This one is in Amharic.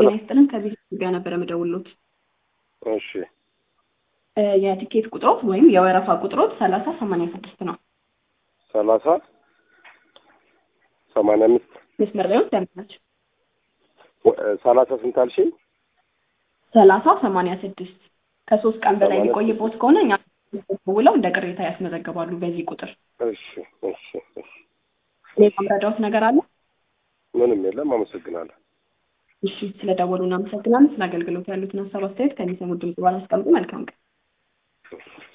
ጤና ይስጥልን ከዚህ ጋር ነበረ መደውሎት እሺ የቲኬት ቁጥሮት ወይም የወረፋ ቁጥሮት ሰላሳ ሰማንያ ስድስት ነው። ሰላሳ ሰማንያ አምስት መስመር ላይ ደምናቸው ሰላሳ ስንት አልሽኝ? ሰላሳ ሰማንያ ስድስት ከሶስት ቀን በላይ ሰማንያ የሚቆይቦት ከሆነ እኛ ውለው እንደ ቅሬታ ያስመዘግባሉ በዚህ ቁጥር። እሺ እሺ እሺ ሌላ መረዳዎት ነገር አለ? ምንም የለም። አመሰግናለሁ። እሺ ስለደወሉ እናመሰግናለን። ስለ አገልግሎት ያሉትን ሀሳብ አስተያየት ከሚሰሙት ድምጽ በኋላ አስቀምጡ። መልካም ቀን።